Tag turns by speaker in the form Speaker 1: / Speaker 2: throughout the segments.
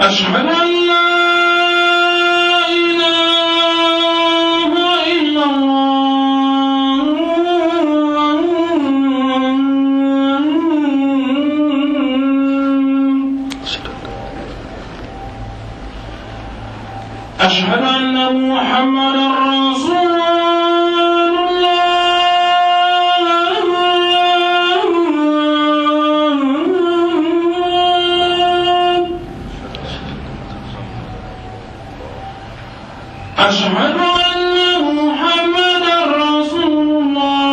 Speaker 1: أشهد أن لا إله إلا الله أشهد أن محمدا رسول الله أشهد أن محمدا رسول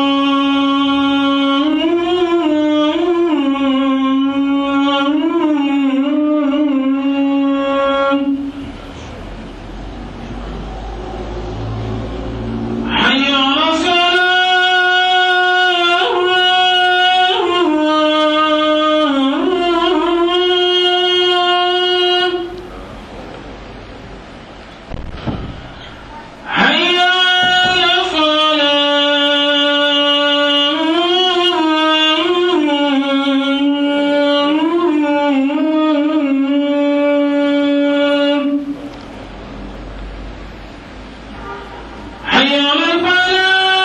Speaker 1: الله حي على الصلاة حي على الفلاح حي على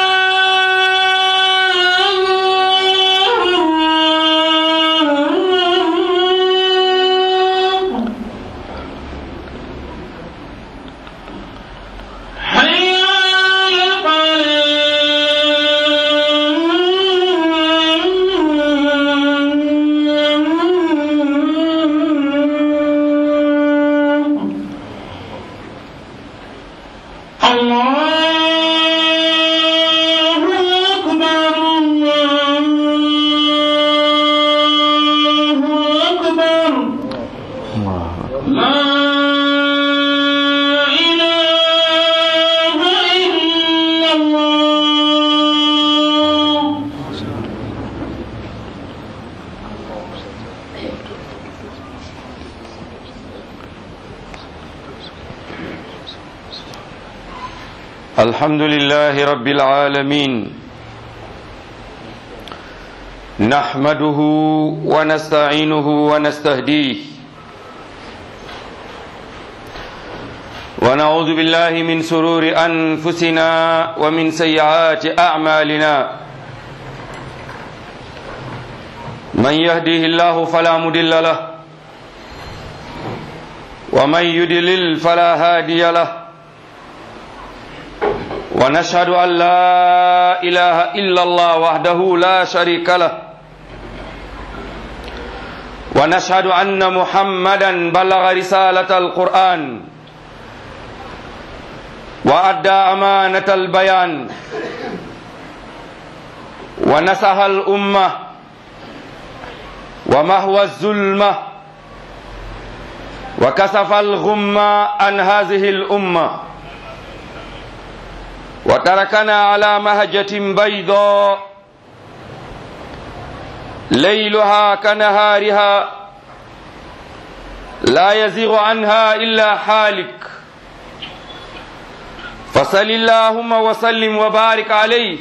Speaker 1: الفلاح حي على الفلاح الله أكبر الله أكبر لا إله إلا الله
Speaker 2: الحمد لله رب العالمين نحمده ونستعينه ونستهديه ونعوذ بالله من سرور أنفسنا ومن سيئات أعمالنا من يهديه الله فلا مضل له ومن يضلل فلا هادي له ونشهد أن لا إله إلا الله وحده لا شريك له ونشهد أن محمدا بلغ رسالة القرآن وأدى أمانة البيان ونصح الأمة ومهوى الظلمة وكسف الغمة عن هذه الأمة وتركنا على مهجة بيضاء ليلها كنهارها لا يزيغ عنها إلا حالك فصل اللهم وسلم وبارك عليه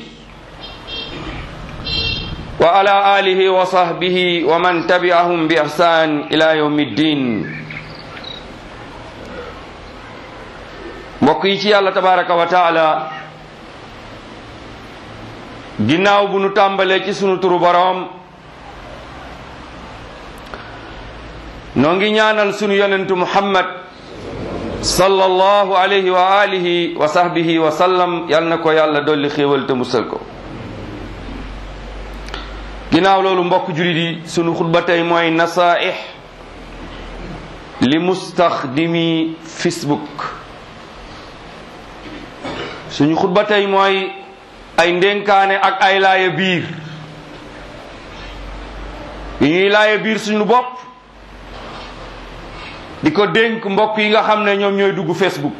Speaker 2: وعلى آله وصحبه ومن تبعهم بإحسان إلى يوم الدين mbokk yi ci yàlla tabaraka wa taala ginnaaw bu nu tàmbalee ci sunu turu boroom noo ngi ñaanal sunu yonentu muhammad sallallahu alayhi wa alihi wa sahbihi wa sallam yal na ko yàlla dolli xéewal te musal ko ginnaaw loolu mbokk julit yi sunu xutba tey mooy nasaih li mustaxdimi facebook suñu xutba tey mooy ay ndénkaane ak ay laaya biir yi ñuy laaya biir suñu bopp di ko dénk mbokk yi nga xam ne ñoom ñooy dugg Facebook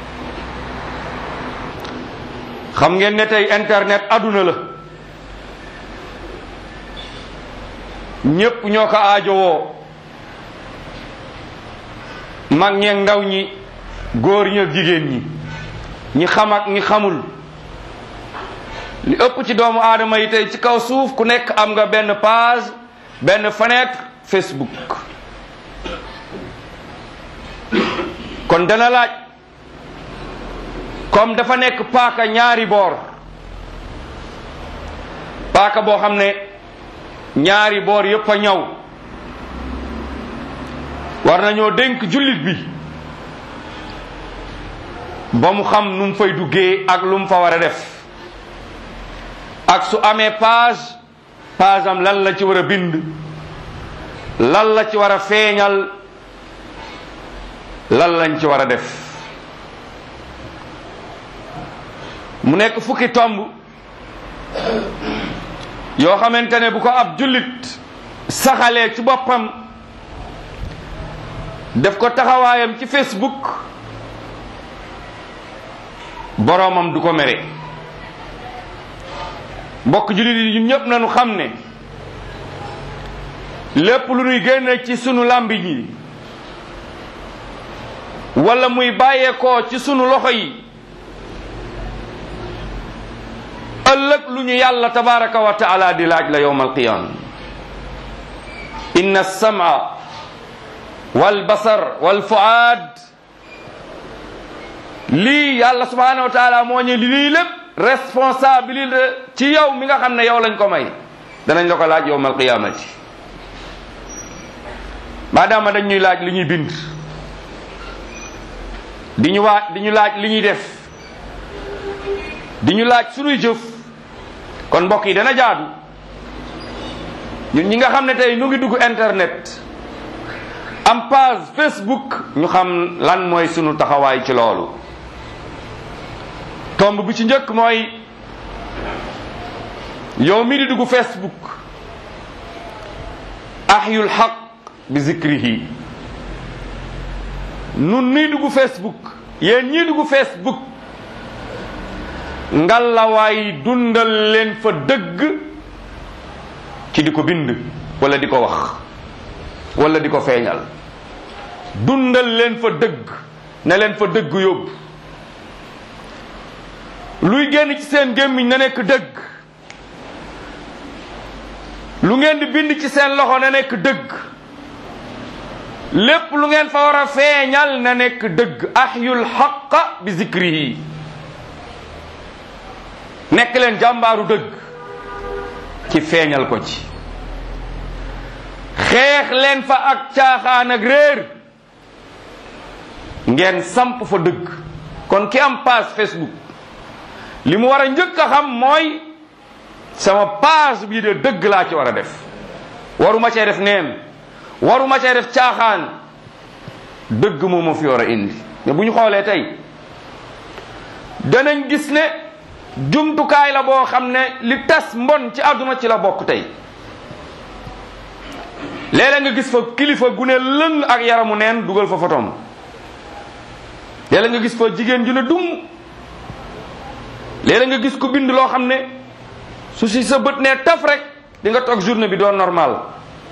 Speaker 2: xam ngeen ne tey internet aduna la ñépp ñoo ko aajowoo mag ñeeg ndaw ñi góor ñi ak jigéen ñi ñi xam ak ñi xamul li ëpp ci doomu aadama yi tey ci kaw suuf ku nekk am nga benn page benn fenêtre Facebook kon dana laaj comme dafa nekk paaka ñaari boor paaka boo xam ne ñaari boor yépp a ñaw war nañoo dénk jullit bi ba mu xam nu mu fay duggee ak lu mu fa war a def ak su amee page page am lan la ci war a bind lan la ci war a feeñal lan lañ ci war a def mu nekk fukki tomb yoo xamante ne bu ko ab jullit saxalee ci boppam def ko taxawaayam ci Facebook boroomam du ko mere mbokk jullit yi ñun ñëpp nañu xam ne lépp lu ñuy génne ci sunu làmbiñ yi wala muy bàyyeekoo ci sunu loxo yi ëllëg lu ñu yàlla tabaraka wa taala di laaj la yowma alqiyama inna alsama walbasar walfuaad lii yàlla subhanahu wa taala moo ñu lii lépp responsabilité ci yow mi nga xam ne yow lañ ko may danañ la ko laaj yowma alqiyamati maadaama dañ ñuy laaj li ñuy bind di ñu waa di ñu laaj li ñuy def di ñu laaj sunuy jëf kon mbokk yi dana jaadu ñun ñi nga xam ne tey ñu ngi dugg internet am page Facebook ñu xam lan mooy sunu taxawaay ci loolu tomb bi ci njëkk mooy yow mi di dugg Facebook ahyul xaq bi zikrihi nun nii dugg Facebook yéen ñii dugg Facebook ngalawaay dundal leen fa dëgg ci di ko bind wala di ko wax wala di ko feeñal dundal leen fa dëgg ne leen fa dëgg yóbbu luy génn ci seen gémmiñ na nekk dëgg lu ngeen di bind ci seen loxo na nekk dëgg lépp lu ngeen fa war a feeñal na nekk dëgg ahyul xaqa bi zikrihi nekk leen jàmbaaru dëgg ci feeñal ko ci xeex leen fa ak caaxaan ak réer ngeen samp fa dëgg kon ki am page Facebook li mu war a njëkk a xam mooy sama page bii de dëgg laa ci war a def waruma cee def neen waruma cee def caaxaan dëgg moo ma fi war a indi mais bu ñu xoolee tey danañ gis ne jumtukaay la boo xam ne li tas mbon ci àdduna ci la bokk tey léeg-léeg nga gis fa kilifa gu ne lëng ak yaramu neen dugal fa fotom léeg-léeg nga gis fa jigéen ju ne dum léeg-léeg nga gis ko bind loo xam ne su si sa bët ne taf rek di nga toog journée bi doon normal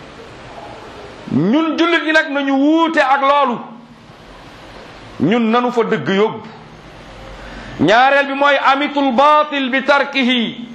Speaker 2: ñun jullit ñi nag nañu wuute ak loolu ñun nanu fa dëgg yóbbu ñaareel bi mooy amitul batil bi tarkihi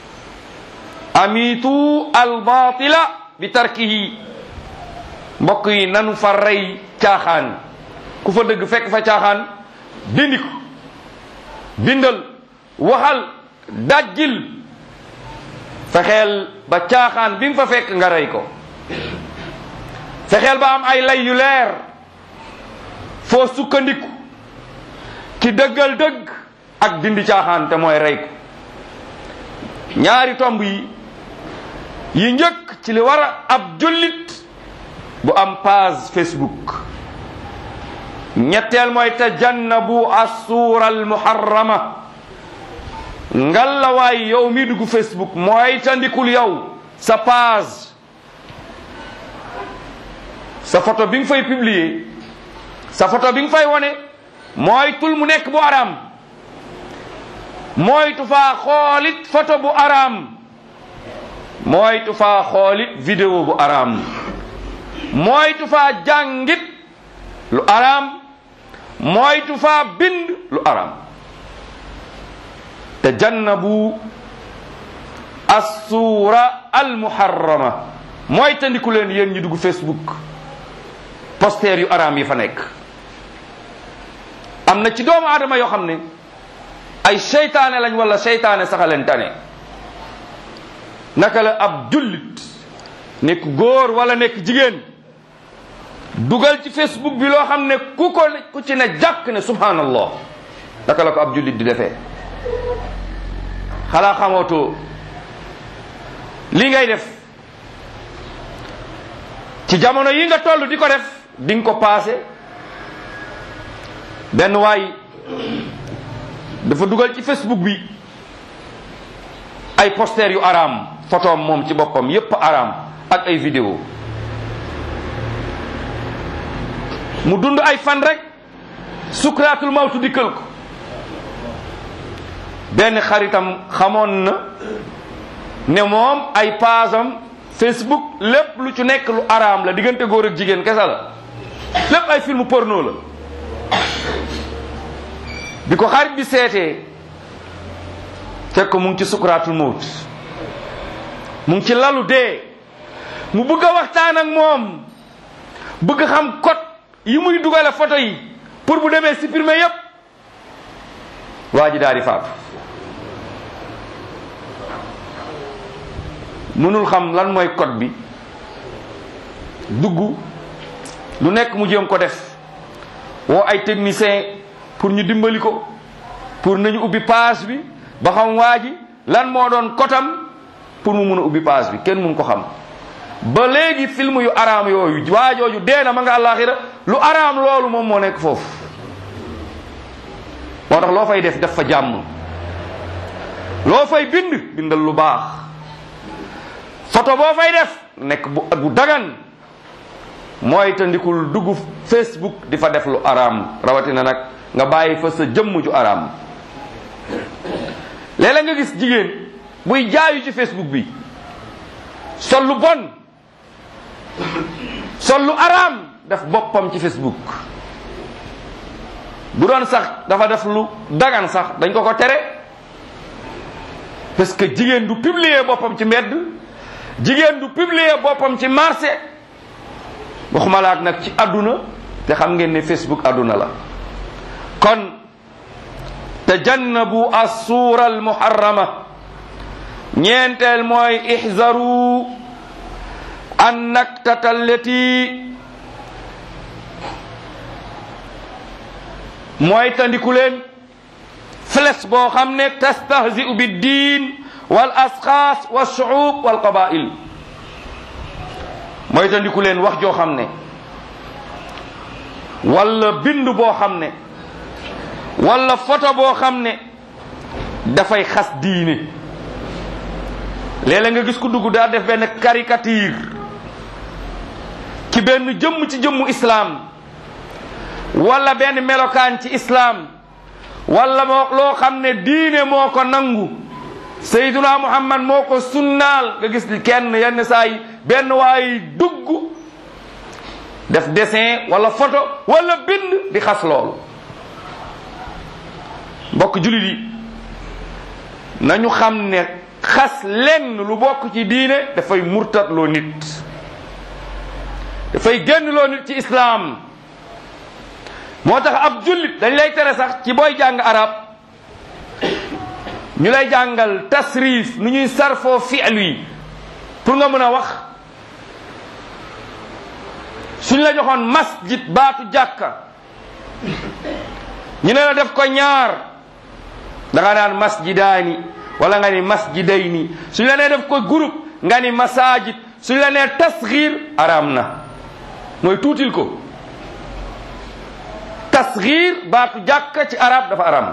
Speaker 2: amitu al batila bi tarkihi mbokk yi nanu fa rey caaxaan ku fa dëgg fekk fa caaxaan dindi ko bindal waxal dajjil fexeel ba caaxaan bi nga fa fekk nga rey ko fexeel ba am ay lay yu leer foo sukkandiku ci dëggal dëgg ak dindi caaxaan te mooy rey ko ñaari tomb yi yi njëkk ci li war a ab jullit bu am page Facebook ñetteel mooy tajannabu assuura almuharrama ngallawaay yow mi dugg Facebook mooy tandikul yow sa page sa photo bi nga fay publier sa photo bi nga fay wone mooy tul mu nekk bu araam mooy tu faa xoolit photo bu araam mooy tu faa xoolit vidéo bu araam mooy tu faa jàngit lu araam mooy tu faa bind lu araam tajannabu assuura almuharrama mooy tandiku leen yéen ñi dugg Facebook poster yu araam yi fa nekk am na ci doomu aadama yoo xam ne ay seytaane lañ wala seytaane sax a leen tane naka la ab jullit nekk góor wala nekk jigéen dugal ci facebook bi loo xam ne ku ko ku ci ne jàkk ne subhanallah naka la ko ab jullit di defee xalaa xamootoo li ngay def ci jamono yi nga toll di ko def di nga ko paase benn waay dafa dugal ci facebook bi ay poster yu araam photoom moom ci boppam yépp araam ak ay vidéo mu dund ay fan rek sukraatul mawtu dikkal ko benn xaritam xamoon na ne moom ay paasam facebook lépp lu ci nekk lu araam la diggante góor ak jigéen kese la lépp ay film porno la bi ko xarit bi seetee fekk mu ngi ci sukraatul mawt mu ngi ci lalu dee mu bëgg a waxtaan ak moom bëgg xam code yi muy dugale photo yi pour bu demee supprimer yépp waa ji daal di faatu mënul xam lan mooy code bi dugg lu nekk mu jéem ko def woo ay technicien pour ñu dimbali ko pour nañu ubbi page bi ba xam waa ji lan moo doon kotam pour mu mun a ubbi page bi kenn mun ko xam ba léegi film yu araam yooyu waajooju dee na ma nga àllaaxira lu araam loolu moom moo nekk foofu moo tax loo fay def def fa jàmm loo fay bind bindal lu baax photo boo fay def nekk bu bu dagan mooy te ndikul dugg facebook di fa def lu araam rawatina nag nga bàyyi fa sa jëmm ju araam léeg-léeg nga gis jigéen buy jaayu ci facebook bi sol lu bon sol lu araam def boppam ci facebook bu doon sax dafa def lu dagan sax dañ ko ko tere parce que jigéen du publier boppam ci mbedd jigéen du publier boppam ci marché waxuma laak nag ci àdduna te xam ngeen ne facebook àdduna la kon tajannabu assuura almuharrama ñeenteel mooy ihzaru an naktata allati mooy tandiku leen fles boo xam ne tastahzi'u biddin wal asxaas wal shu'ub wal qabail mooy tandiku leen wax joo xam ne wala bind boo xam ne wala photo boo xam ne dafay xas diine léeg-léeg nga gis ku dugg daa def benn caricature ci benn jëmm ci jëmmu islaam wala benn melokaan ci islaam wala moo loo xam ne diine moo ko nangu sayduna muhammad moo ko sunnaal nga gis li kenn yenn saa yi benn waay dugg def dessin wala photo wala bind di xas loolu mbokk julit yi nañu xam ne xas lenn lu bokk ci diine dafay murtat loo nit dafay génn loo nit ci islaam moo tax ab jullit dañ lay tere sax ci booy jàng arab ñu lay jàngal tasrif nu ñuy sarfoo fi'lu yi pour nga mën a wax suñ la joxoon masjid baatu jàkka ñu ne la def ko ñaar da nga naan masjidaani wala nga ni masjidayni suñ la nee def ko groupe nga ni masajid suñ la nee tasxiir araam na mooy tuutil ko tasxiir baatu jàkka ci arab dafa araam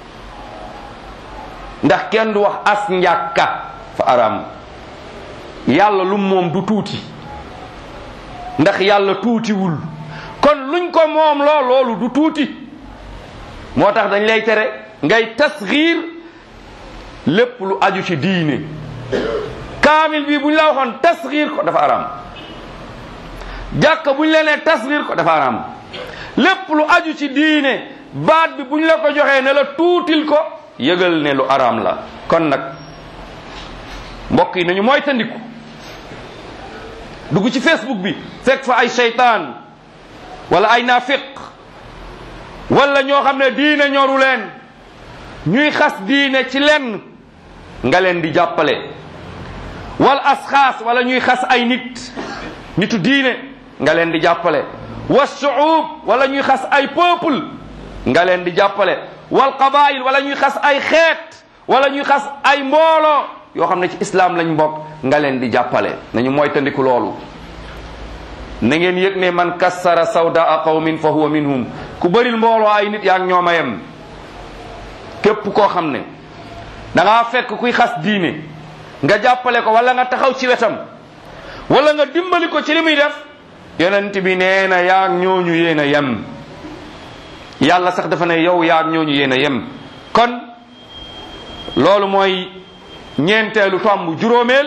Speaker 2: ndax kenn du wax as njàkka fa araam yàlla lu moom du tuuti ndax yàlla tuutiwul kon luñ ko moom loo loolu du tuuti moo tax dañ lay tere ngay tasxiir lépp lu aju ci diine kaamil bi buñ la waxoon tasxiir ko dafa araam jàkka buñ la nee tasxiir ko dafa araam lépp lu aju ci diine baat bi buñ la ko joxee ne la tuutil ko yëgal ne lu araam la kon nag mbokk yi nañu mooy tandiku dugg ci facebook bi fekk fa ay seytaan wala ay naafiq wala ñoo xam ne diine ñoru leen ñuy xas diine ci lenn nga leen di jàppale wal asxaas wala ñuy xas ay nit nitu diine nga leen di jàppale wa suub wala ñuy xas ay peuple nga leen di jàppale wal qabail wala ñuy xas ay xeet wala ñuy xas ay mbooloo yoo xam ne ci islam lañ bokk nga leen di jàppale nañu mooy tandiku loolu na ngeen yëg ne man kassara sawdaa qawmin fa huwa minhum ku bëril mbooloo ay nit yaa ngi ñoom a yem képp koo xam ne da ngaa fekk kuy xas diine nga jàppale ko wala nga taxaw ci wetam wala nga dimbali ko ci li muy def yonent bi nee na yaa ngi ñooñu yéen a yem yàlla sax dafa ne yow yaa ngi ñooñu yéen a yem kon loolu mooy ñeenteelu tomb juróomeel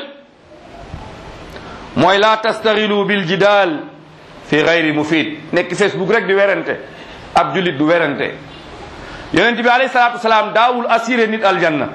Speaker 2: mooy la tastaxilu bil jidaal fi gayri mufid nekk facebook rek di werante ab jullit du werante yonent bi alayhi salaatu wasalaam daawul assuré nit aljanna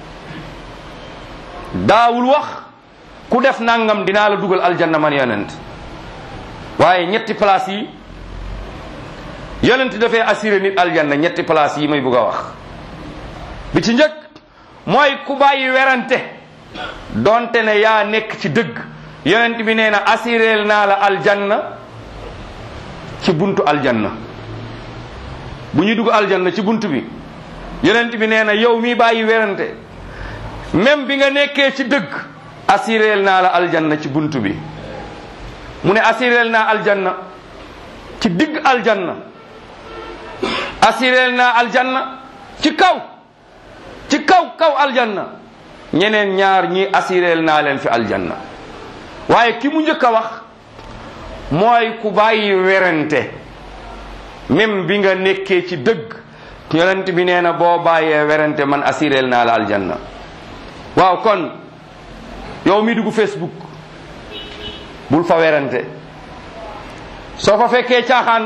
Speaker 2: daawul wax ku def nangam dinaa la dugal aljanna man yonent waaye ñetti place yi yonent dafay assuré nit aljanna ñetti place yi may bugg a wax bi ci njëkk mooy ku bàyyi werante donte ne yaa nekk ci dëgg yonent bi nee na assuré naa la aljanna ci buntu aljanna bu ñuy dugg aljanna ci buntu bi yonent bi nee na yow mi bàyyi werante même bi nga nekkee ci dëgg assuré naa la aljanna ci buntu bi mu ne assuré naa aljanna ci digg aljanna assuré naa aljanna ci kaw ci kaw kaw aljanna ñeneen ñaar ñi assuré naa leen fi aljanna waaye ki mu njëkk a wax mooy ku bàyyi werante même bi nga nekkee ci dëgg yonent bi nee na boo bàyyee werante man assuré naa la aljanna waaw kon yow mi dugg Facebook bul fa werante soo fa fekkee caaxaan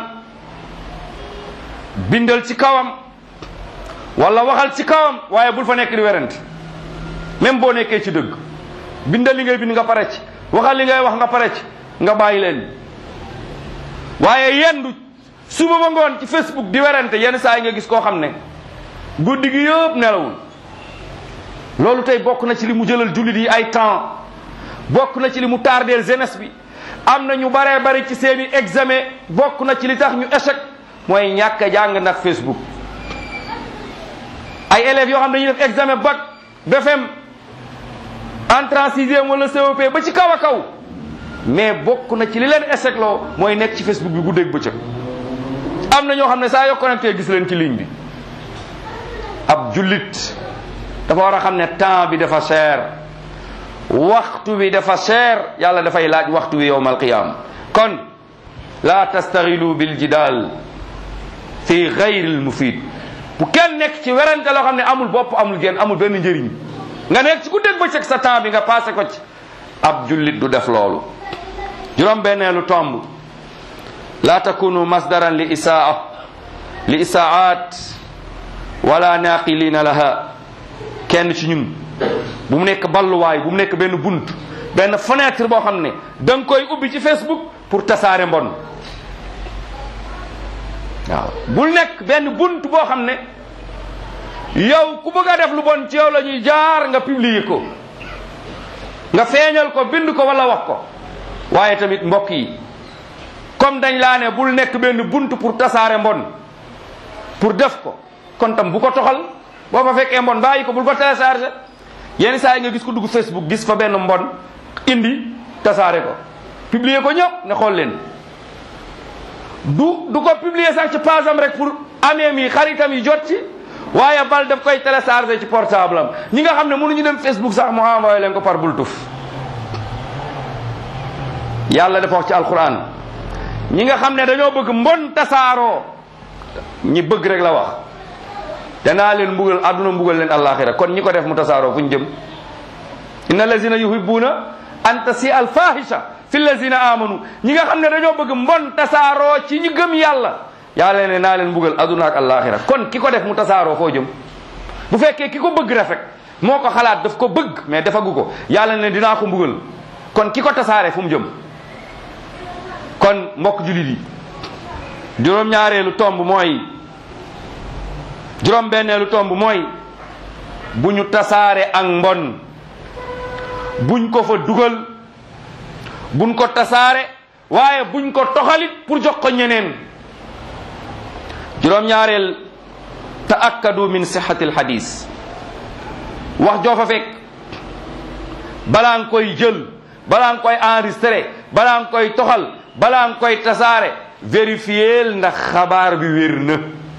Speaker 2: bindal ci kawam wala waxal ci kawam waaye bul fa nekk di werante même boo nekkee ci dëgg bindal li ngay bind nga pare ci waxal li ngay wax nga pare ci nga bàyyi leen waaye yendu suba ba ngoon ci Facebook di werante yenn saa yi nga gis koo xam ne guddi gi yëpp nelawul loolu tey bokk na ci li mu jëlal jullit yi ay temps bokk na ci li mu tardeel jeunesse bi am na ñu baree bari ci seeni examen bokk na ci li tax ñu échec mooy ñàkk a jàng ndax Facebook ay élèves yoo xam ne dañuy def examen bac BFM entrée en sixième wala COP ba ci kaw a kaw mais bokk na ci li leen échec loo mooy nekk ci Facebook bi guddeeg bëccëg am na ñoo xam ne saa yoo connecté gis leen ci ligne bi ab jullit dafa war a xam ne temps bi dafa cher waxtu bi dafa cher yàlla dafay laaj waxtu bi yowm alqiyama kon la tastaxilu bil jidal fi gayri l mufid bu kenn nekk ci werante loo xam ne amul bopp amul genn amul benn njëriñ nga nekk ci ku dégg bëccëg sa temps bi nga passé ko ci ab jullit du def loolu juróom benneelu tomb la takunu masdaran li isaa li isaat wala naqilina laha kenn ci ñun bu mu nekk balluwaay bu mu nekk benn bunt benn fenêtre boo xam ne da nga koy ubbi ci Facebook pour tasaare mbon waaw bul nekk benn bunt boo xam ne yow ku bëgg a def lu bon ci yow la ñuy jaar nga publier ko nga feeñal ko bind ko wala wax ko waaye tamit mbokk yi comme dañ laa ne bul nekk benn bunt pour tasaare mbon pour def ko kon tam bu ko toxal boo fa fekkee mbon bàyyi ko bul ko téléchargé yenn saa yi nga gis ko dugg Facebook gis fa benn mbon indi tasaare ko publier ko ñëpp ne xool leen du du ko publier sax ci page am rek pour ameem yi xaritam yi jot ci waaye bal daf koy téléchargé ci portable am ñi nga xam ne mënuñu dem Facebook sax mu envoyé leen ko par bultuf yàlla dafa wax ci alquran ñi nga xam ne dañoo bëgg mbon tasaaroo ñi bëgg rek la wax danaa leen mbugal àdduna mbugal leen àllaaxira kon ñi ko def mu tasaaroo fu ñu jëm inna allazina yuhibbuna an tasi al fahisha fi allazina amanu ñi nga xam ne dañoo bëgg mbon tasaaroo ci ñi gëm yàlla yàlla ne naa leen mbugal àdduna ak àllaaxira kon ki ko def mu tasaaroo foo jëm bu fekkee ki ko bëgg rafet moo ko xalaat daf ko bëgg mais defagu ko yàlla ne dinaa ko mbugal kon ki ko tasaare fu mu jëm kon mbokk julit yi juróom-ñaareelu tomb mooy juróom benneelu tomb mooy bu ñu tasaare ak mbon buñ ko fa dugal buñ ko tasaare waaye buñ ko toxalit pour jox ko ñeneen juróom ñaareel taakkadu min sixati alxadis wax joo fa fekk balaa nga koy jël balaa nga koy enregistré balaa nga koy toxal balaa nga koy tasaare vérifier ndax xabaar bi wér na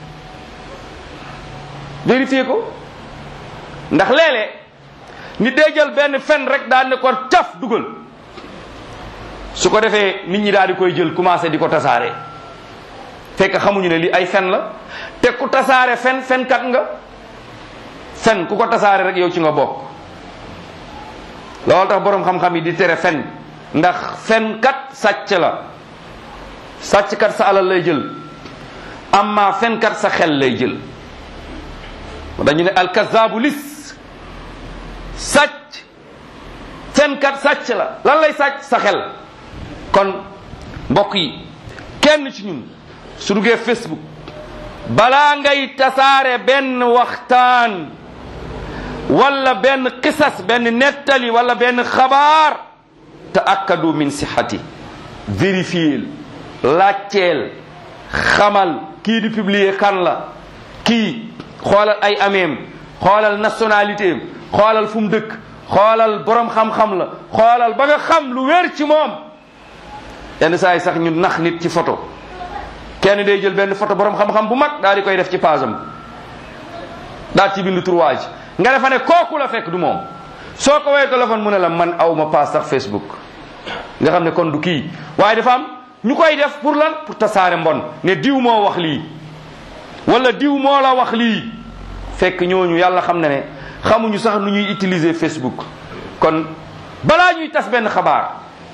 Speaker 2: vérifier ko ndax léeg-léeg nit day jël benn fen rek daal ne ko caf dugal su ko defee nit ñi daal di koy jël commencé di ko tasaare fekk xamuñu ne li ay fen la te ku tasaare fen fenkat nga fen ku ko tasaare rek yow ci nga bokk loolu tax boroom xam-xam yi di tere fen ndax fenkat sàcc la sàcckat sa alal lay jël amma fenkat sa xel lay jël dañu ne alkazaabu lis sàcc fenkat sàcc la lan lay sàcc sa xel kon mbokk yi kenn ci ñun su duggee Facebook balaa ngay tasaare benn waxtaan wala benn qisas benn nettali wala benn xabaar taakkadu min sixati vérifier laajteel xamal kii di publier kan la kii xoolal ay ameem xoolal nationalité am xoolal fu mu dëkk xoolal borom xam-xam la xoolal ba nga xam lu wér ci moom yenn saa yi sax ñu nax nit ci photo kenn day jël benn photo borom xam-xam bu mag daal di koy def ci page am daal ci bindu trouage nga defa ne kooku la fekk du moom soo ko woowee téléphone mu ne la man aw ma paas sax Facebook nga xam ne kon du kii waaye dafa am ñu koy def pour lan pour tasaare mbon ne diw moo wax lii wala diw moo la wax lii fekk ñooñu yàlla xam na ne xamuñu sax nu ñuy utiliser Facebook kon balaa ñuy tas benn xabaar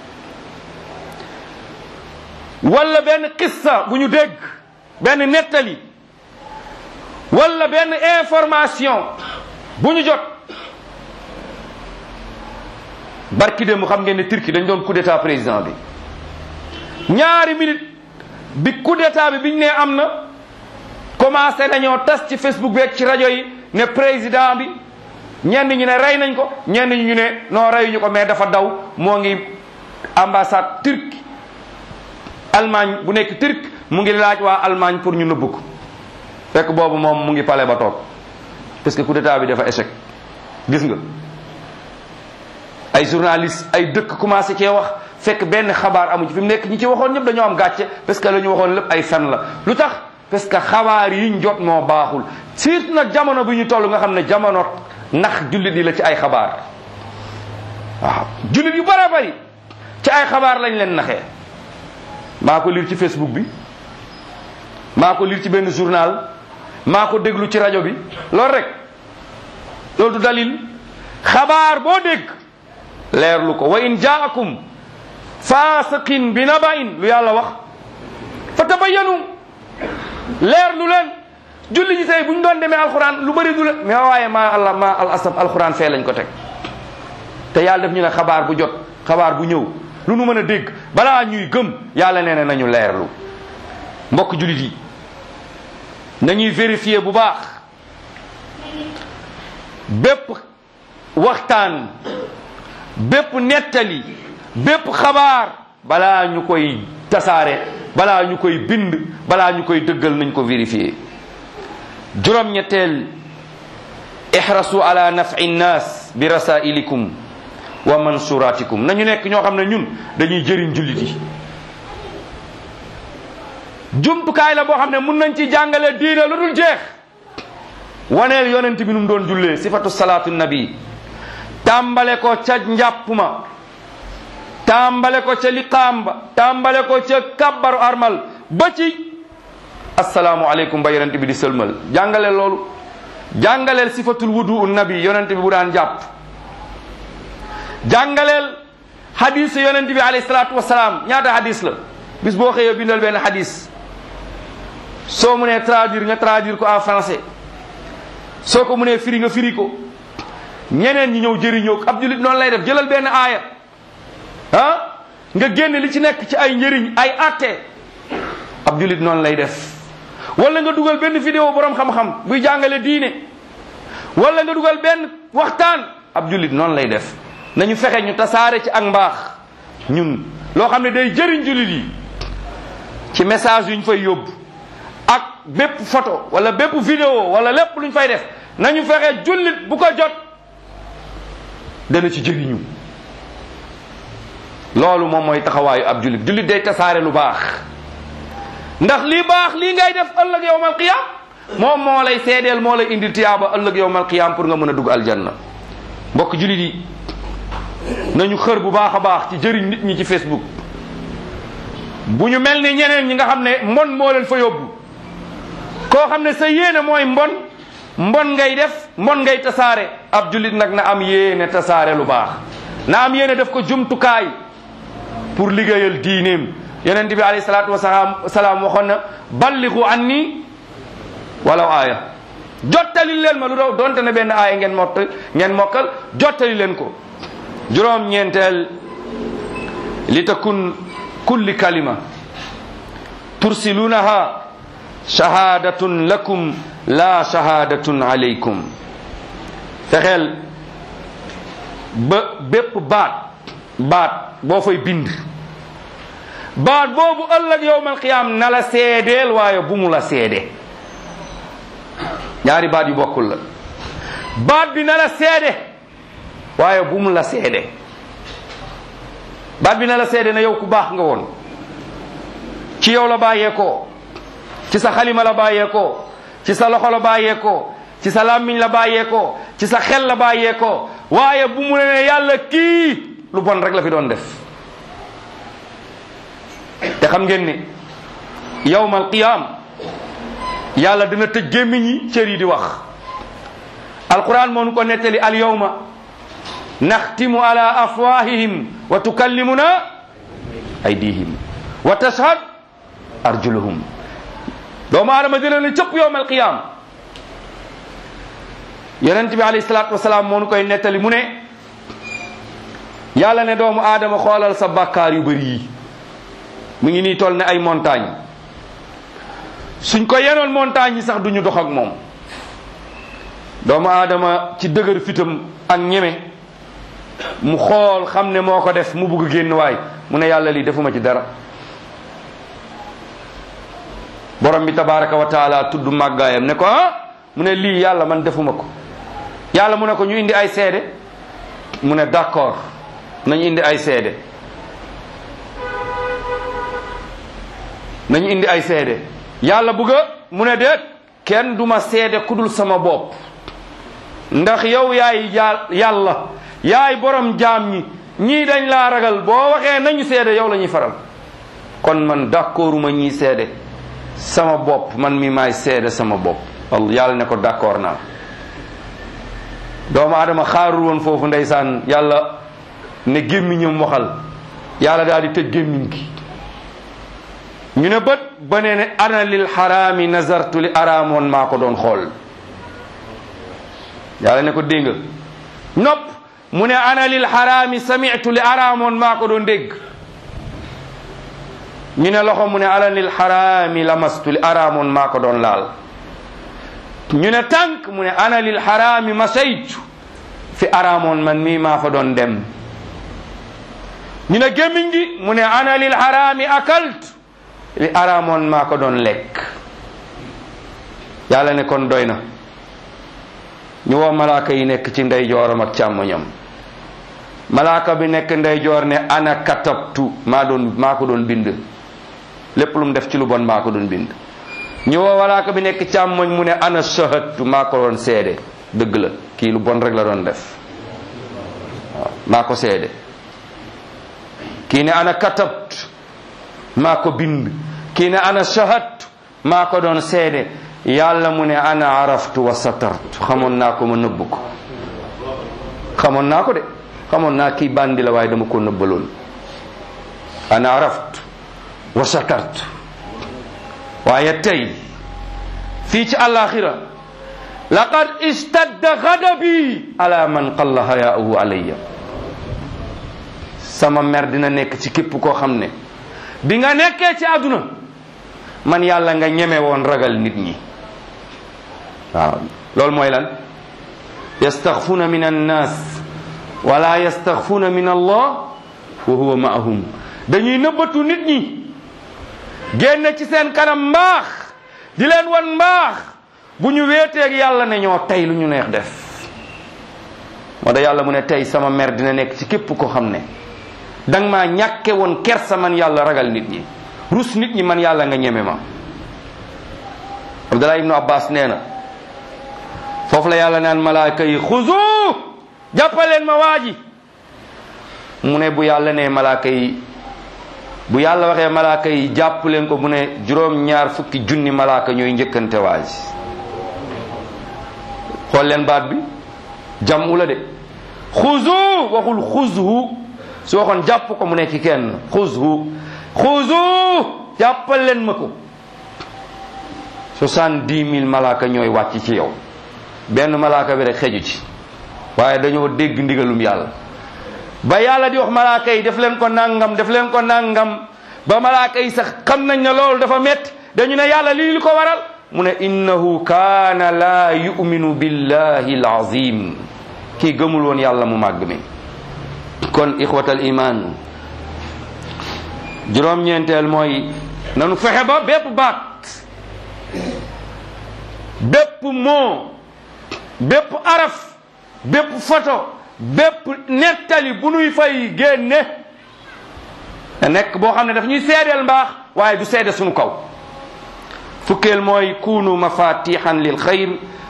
Speaker 2: wala benn qissa bu ñu dégg benn nettali wala benn information bu ñu jot barki dem xam ngeen ne Turquie dañ doon coup d'état président bi ñaari minute bi coup d'état bi biñ ne am na commencé nañoo tas ci Facebook beeg ci rajo yi ne président bi ñenn ñu ne rey nañ ko ñenn ñu ne non reyuñu ko mais dafa daw moo ngi ambassade turque Allemagne bu nekk turc mu ngi laaj waa Allemagne pour ñu nëbb ko fekk boobu moom mu ngi pale ba toog parce que coup d'état bi dafa échec gis nga ay journaliste ay dëkk commencé cee wax fekk benn xabaar amu ci fi mu nekk ñi ci waxoon ñëpp dañoo am gàcce parce que la ñu waxoon lépp ay fen la lu tax parce que xabaar yi ñu jot moo baaxul surtout nag jamono bi ñu toll nga xam ne jamono ndax jullit yi la ci ay xabaar waaw jullit yu bare bari ci ay xabaar lañ leen naxee maa ko lire ci Facebook bi maa ko lire ci benn journal maa ko déglu ci rajo bi loolu rek loolu du dalil xabaar boo dégg leerlu ko wa in jaakum faasiqin bi naba'in lu yàlla wax fa tabayyanu leerlu leen julli ji tey bu ñu doon demee alxuraan lu bëri du la mais waaye maa allah maa al asab alxuraan fee lañ ko teg te yàlla def ñu ne xabaar bu jot xabaar bu ñëw lu nu mën a dégg balaa ñuy gëm yàlla nee na nañu leerlu mbokk jullit yi nañuy vérifier bu baax bépp waxtaan bépp nettali bépp xabaar balaa ñu koy tasaare balaa ñu koy bind balaa ñu koy dëggal nañ ko vérifier juróom-ñetteel ihrasu ala nafi nnas bi rasailikum wa mansuratikum nañu nekk ñoo xam ne ñun dañuy jëriñ jullit yi jumtukaay la boo xam ne mun nañ ci jàngale diine lu dul jeex waneel yonent bi nu mu doon jullee sifatu salaatu nabi tàmbale ko ca njàpp ma tàmbale ko ca liqaam ba tàmbale ko ca kabbaru armal ba ci asalaamu aleykum ba yonent bi di sëlmal jàngaleel loolu jàngaleel sifatul wudu nabi yonent bi bu daan jàpp jàngaleel hadis yonent bi alayhi salaatu wasalaam ñaata hadis la bis boo xëyee bindal benn hadis soo mu nee traduire nga traduire ko en français soo ko mu nee firi nga firi ko ñeneen ñi ñëw jëriñoo ab julit noonu lay def jëlal benn aaya ah nga génne li ci nekk ci ay njëriñ ay atte ab julit noonu lay def wala nga dugal benn vidéo borom xam-xam buy jàngale diine wala nga dugal benn waxtaan ab jullit noonu lay def nañu fexe ñu tasaare ci ak mbaax ñun loo xam ne day jëriñ jullit yi ci message yu ñu fay yóbbu ak bépp photo wala bépp vidéo wala lépp lu ñu fay def nañu fexe jullit bu ko jot dana ci jëriñu loolu moom mooy taxawaayu ab jullit jullit day tasaare lu baax ndax lii baax lii ngay def ëllëg yowmal qiyam moom moo lay seedeel moo lay indi tiyaaba ëllëg yowmal qiyam pour nga mën a dugg aljanna mbokk jullit yi nañu xër bu baax a baax ci jëriñ nit ñi ci facebook bu ñu mel ni ñeneen ñi nga xam ne mbon moo leen fa yóbbu koo xam ne sa yéene mooy mbon mbon ngay def mbon ngay tasaare ab jullit nag na am yéene tasaare lu baax na am yéene def ko jumtukaay pour liggéeyal diineem yonent bi alayhi salaatu wasalaam salaam waxoon na balligu anni walaw aaya jottali leen ma lu daw donte ne benn aaya ngeen mott ngeen mokkal jottali leen ko juróom ñeenteel li takun kulli kalima tursilunaha shahadatun lakum la shahadatun alaykum fexeel ba bépp baat baat boo fay bind baat boobu ëllëg yowmal qiyaam na la seedeel waaye bu mu la seede ñaari baat yu bokkul la baat bi na la seede waaye bu mu la seede baat bi na la seede na yow ku baax nga woon ci yow la bàyyeekoo ci sa xalima la bàyyeekoo ci sa loxo la bàyyeekoo ci sa làmmiñ la bàyyeekoo ci sa xel la bàyyeekoo waaye bu mu ne yàlla kii lu bon rek la fi doon def te xam ngeen ni yawmal qiyaam yàlla dina tëj gémmiñ yi cër yi di wax alquran moo nu ko nettali al yawma naxtimu ala afwahihim wa tukallimuna aydihim wa tashhad arjuluhum doomu aadama dina ne cëpp yawmal qiyaam yonent bi alayhi salaatu wasalaam moo nu koy nettali mu ne yàlla ne doomu aadama xoolal sa bàkkaar yu bëri yi mu ngi nii toll ne ay montagne suñ ko yenoon montagne yi sax duñu dox ak moom doomu aadama ci dëgër fitam ak ñeme mu xool xam ne moo ko def mu bugg génn waay mu ne yàlla lii defuma ci dara borom bi tabaraka wa taala tudd màggaayam ne ko ah mu ne lii yàlla man defuma ko yàlla mu ne ko ñu indi ay seede mu ne d'accord nañu indi ay seede nañu indi ay seede yàlla bugga mu ne déet kenn duma seede kudul sama bopp ndax yow yaay yàlla yaay borom jaam ñi ñii dañ laa ragal boo waxee nañu seede yow la ñuy faral kon man d'accorduma ñii seede sama bopp man mi maay seede sama bopp yàlla ne ko d'accord naa doomu adama xaarul woon foofu ndeysaan yàlla ne gémmiñam waxal yàlla daal di tëj gémmiñ gi ñu ne bët ba nee ne ana lil xaraami nazartu li araamoon maa ko doon xool yàlla ne ko dégg nga nopp mu ne ana lil xaraami sami'tu li araamoon maa ko doon dégg ñu ne loxo mu ne ana lil xaraami lamastu li araamoon maa ko doon laal ñu ne tànk mu ne ana lil xaraami masaytu fi araamoon man mii maa fa doon dem ñu ne gémmiñ gi mu ne ana lil xaraami akalt li araamoon maa ko doon lekk yàlla ne kon doy na ñu woo malaaka yi nekk ci ndeyjooram ak càmmoñam malaaka bi nekk ndeyjoor ne ana katabtu maa doon maa ko doon bind lépp lu mu def ci lu bon maa ko doon bind ñu woo malaaka bi nekk càmmoñ mu ne ana shahadtu maa ko doon seede dëgg la kii lu bon rek la doon def waaw maa ko seede kii ne ana katabtu maa ko bind kii ne ana shahadtu maa ko doon seede yàlla mu ne ana araftu wa satartu xamoon naa ko ma nëbb ko xamoon naa ko de xamoon naa kii bandi la waaye dama ko nëbbaloon ana araftu wa satartu waaye tey fii ci àllaaxira laqad istadda gadabi ala man qalla hayaahu alayya sama mer dina nekk ci képp koo xam ne bi nga nekkee ci àdduna man yàlla nga ñeme woon ragal nit ñi waaw loolu mooy lan yastaxfuuna min annaas wala yastaxfuuna min allah wa huwa maahum dañuy nëbbatu nit ñi génn ci seen kanam mbaax di leen wan mbaax bu ñu wéeteeg yàlla ne ñoo tey lu ñu neex def moo tax yàlla mu ne tey sama mer dina nekk ci képp ko xam ne danga maa ñàkke woon kersa man yàlla ragal nit ñi rus nit ñi man yàlla nga ñeme ma Abdullah ibnu Abbas nee na foofu la yàlla naan malaaka yi xuzu jàppaleen ma waa ji mu ne bu yàlla ne malaaka yi bu yàlla waxee malaaka yi jàpp leen ko mu ne juróom ñaar fukki junni malaaka ñooy njëkkante waa ji xool leen baat bi jàmm la de xuzu waxul xuzhu su waxoon jàpp ko mu nekk kenn xuzhu xuzu jàppal leen ma ko soixante-dix mille malaaka ñooy wàcc ci yow benn malaaka bi rek xeju ci waaye dañoo dégg ndigalum yàlla ba yàlla di wax malaaka yi def leen ko nangam def leen ko nangam ba malaaka yi sax xam nañ ne loolu dafa métti dañu ne yàlla lii li ko waral mu ne innahu kaana laa yuminu billahi alazim kii gëmul woon yàlla mu màgg mi kon ixwatal iman juróom-ñeenteel mooy nanu fexe ba bépp baat bépp moo bépp araf bépp photo bépp nettali bu nuy fay génne te nekk boo xam ne daf ñuy seedeel mbaax waaye du seede suñu kaw fukkeel mooy kunu mafatihan lil xayr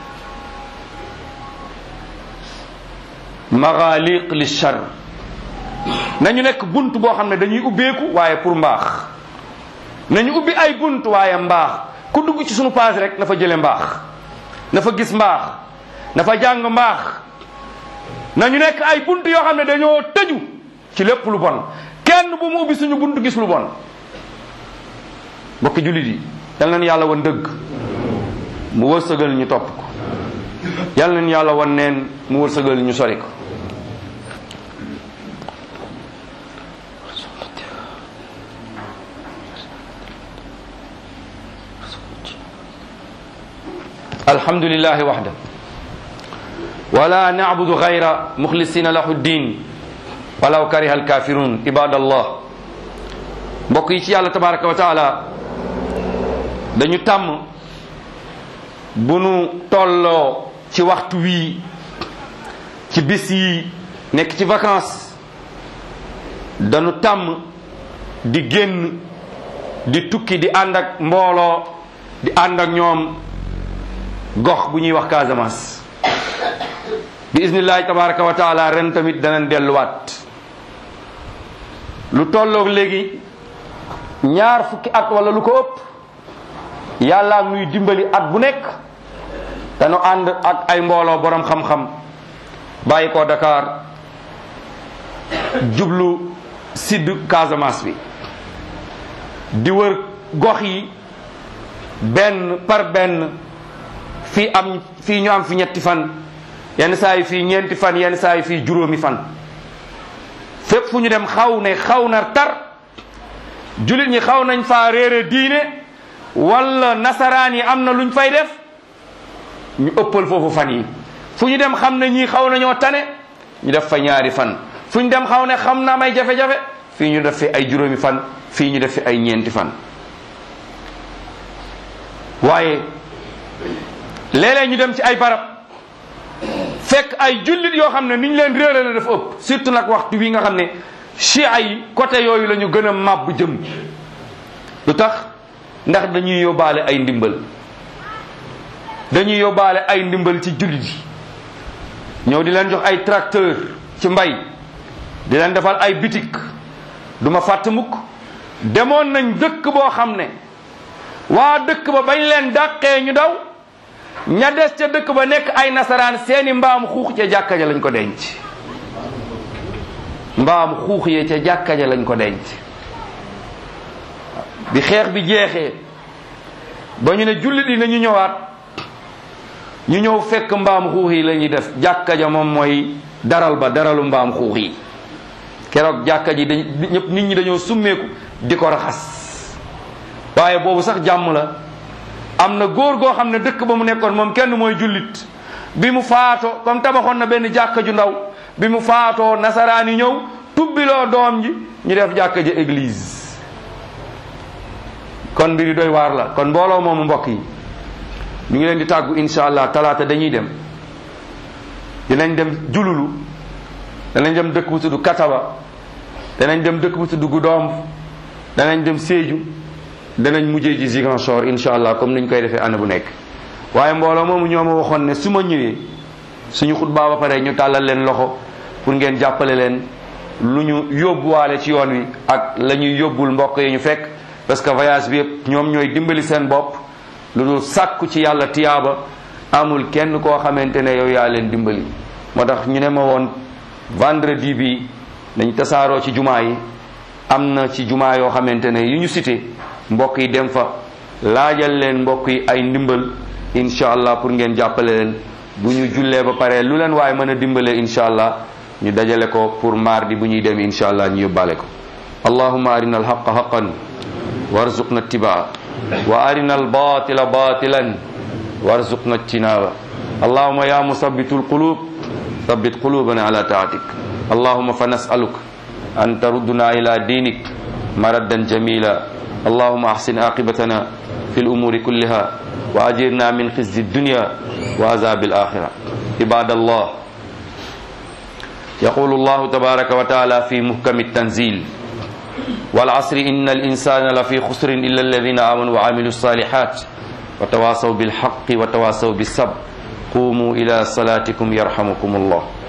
Speaker 2: maghaliq li char nañu nekk bunt boo xam ne dañuy ubbeeku waaye pour mbaax nañu ubbi ay bunt waaye mbaax ku dugg ci sunu page rek na fa jële mbaax na fa gis mbaax na fa jàng mbaax nañu nekk ay bunt yoo xam ne dañoo tëju ci lépp lu bon kenn bu mu ubbi suñu bunt gis lu bon mbokki jullit yi yal nañu yàlla wan dëgg mu wërsëgal ñu topp ko yal nañu yàlla wan neen mu wërsëgal ñu sori ko الحمد لله وحده ولا نعبد غير مخلصين له الدين ولو كره الكافرون عباد الله mbokk yi ci yàlla tabaraka wa taala dañu tàmm bu nu tolloo ci waxtu wii ci bis yi nekk ci vacances dañu tàmm di génn di tukki di ànd ak mbooloo di ànd ak ñoom gox bu ñuy wax Casamance bi iznillahi tabaraka wa taala ren tamit danañ delluwaat lu tolloog léegi ñaar fukki at wala lu ko ëpp yàlla nuy dimbali at bu nekk dañu ànd ak ay mbooloo borom xam-xam bàyyi ko Dakar jublu sud Casamance bi di wër gox yi benn par benn fii am fii ñu am fi ñetti fan yenn saa yi fii ñeenti fan yenn saa yi fii juróomi fan fépp fu ñu dem xaw ne xaw na tar jullit ñi xaw nañ faa réere diine wala nasaraan yi am na luñ fay def ñu ëppal foofu fan yi fu ñu dem xam ne ñii xaw nañoo tane ñu def fa ñaari fan fu ñu dem xaw ne xam na may jafe-jafe fii ñu def fi ay juróomi fan fii ñu def fi ay ñeenti fan waaye léeg-léeg ñu dem ci ay barab fekk ay jullit yoo xam ne ni ñu leen réere la dafa ëpp surtout nag waxtu wi nga xam ne chia yi côté yooyu la ñu gën a màbb jëm lu tax ndax dañuy yóbbaale ay ndimbal dañuy yóbbaale ay ndimbal ci jullit yi ñëw di leen jox ay tracteur ci mbay di leen defal ay bitik duma fàtt mukk demoon nañ dëkk boo xam ne waa dëkk ba bañ leen dàqee ñu daw ña des ca dëkk ba nekk ay nasaraan seeni mbaam xuux ca jàkka ja lañ ko denc mbaam xuux yee ca jàkka ja lañ ko denc bi xeex bi jeexee ba ñu ne jullit yi nañu ñëwaat ñu ñëw fekk mbaam xuux yi la ñuy def jàkka ja moom mooy daral ba daralu mbaam xuux yi keroog jàkka ji dañ ñëpp nit ñi dañoo summeeku di ko raxas waaye boobu sax jàmm la am na góor goo xam ne dëkk ba mu nekkoon moom kenn mooy jullit bi mu faatoo comme tabaxoon na benn jàkka ju ndaw bi mu faatoo nasaraan yi ñëw tubbiloo doom ji ñu def jàkka ji église kon mbiri doy waar la kon mbooloo moomu mbokk yi ñu ngi leen di tàggu insha allah talaata dañuy dem dinañ dem jululu danañ dem dëkk bu tudd kataba danañ dem dëkk bu tudd Goudomp danañ dem Sédhiou danañ mujjee ji Ziguinchor insha allah comme niñ koy defee année bu nekk waaye mbooloo moomu ñoo ma waxoon ne su ma ñëwee suñu xutbaa ba pare ñu tàllal leen loxo pour ngeen jàppale leen lu ñu yóbbuwaale ci yoon wi ak la ñuy yóbbul mbokk yi ñu fekk parce que voyage bi yëpp ñoom ñooy dimbali seen bopp lu dul sàkku ci yàlla tiyaaba amul kenn koo xamante ne yow yaa leen dimbali moo tax ñu ne ma woon vendredi bi dañ tasaaroo ci jumaa yi am na ci jumaa yoo xamante ne yu ñu cité mbokk yi dem fa laajal leen mbokk yi ay ndimbal incha allah pour ngeen jàppale leen bu ñu jullee ba pare lu leen waaye mën a dimbalee incha allah ñu dajale ko pour mardi bu ñuy dem incha allah ñu yóbbaale ko allahumma arina alhaqa haqan warzuqna ittibaa wa arina albatila batilan warzuqna ijtinaba allahumma ya musabbitu alqulub ثبت قلوبنا على طاعتك اللهم فنسألك أن تردنا إلى دينك مردا جميلا اللهم أحسن عاقبتنا في الأمور كلها وأجرنا من خزي الدنيا وعذاب الآخرة عباد الله يقول الله تبارك وتعالى في محكم التنزيل والعصر إن الإنسان لفي خسر إلا الذين آمنوا وعملوا الصالحات وتواصوا بالحق وتواصوا بالصبر قوموا إلى صلاتكم يرحمكم الله